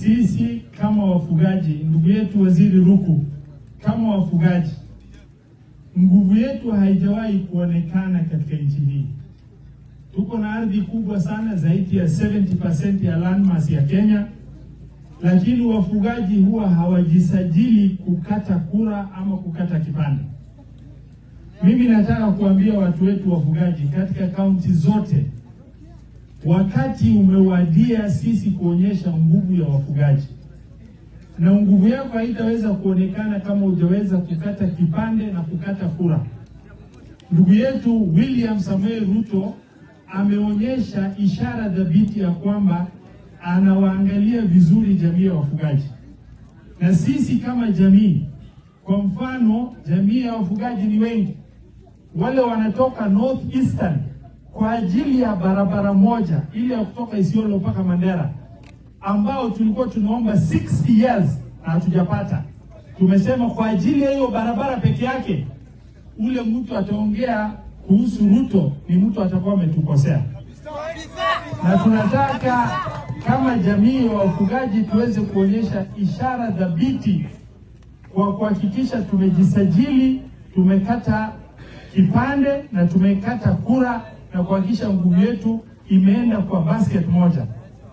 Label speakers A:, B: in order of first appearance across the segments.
A: sisi kama wafugaji, ndugu yetu Waziri Ruku, kama wafugaji, nguvu yetu haijawahi kuonekana katika nchi hii. Tuko na ardhi kubwa sana, zaidi ya 70% ya landmass ya Kenya, lakini wafugaji huwa hawajisajili kukata kura ama kukata kipande. Mimi nataka kuambia watu wetu wafugaji katika kaunti zote, wakati umewadia sisi kuonyesha nguvu ya wafugaji, na nguvu yako haitaweza kuonekana kama hujaweza kukata kipande na kukata kura. Ndugu yetu William Samuel Ruto ameonyesha ishara dhabiti ya kwamba anawaangalia vizuri jamii ya wafugaji, na sisi kama jamii, kwa mfano, jamii ya wafugaji ni wengi, wale wanatoka North Eastern kwa ajili ya barabara moja ile ya kutoka Isiolo mpaka Mandera, ambao tulikuwa tunaomba 60 years na hatujapata. Tumesema kwa ajili ya hiyo barabara peke yake, ule mtu ataongea kuhusu Ruto ni mtu atakuwa ametukosea, na tunataka kama jamii ya wafugaji tuweze kuonyesha ishara dhabiti kwa kuhakikisha tumejisajili, tumekata kipande na tumekata kura na kuhakikisha nguvu yetu imeenda kwa basket moja.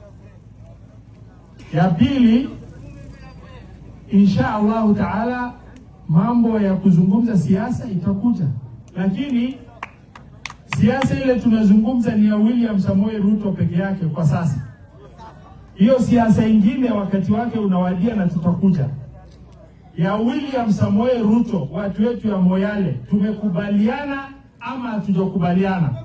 A: Ya pili, insha Allahu taala, mambo ya kuzungumza siasa itakuja, lakini siasa ile tunazungumza ni ya William Samoei Ruto peke yake kwa sasa. Hiyo siasa ingine wakati wake unawadia na tutakuja. Ya William Samoei Ruto, watu wetu ya Moyale, tumekubaliana ama hatujakubaliana?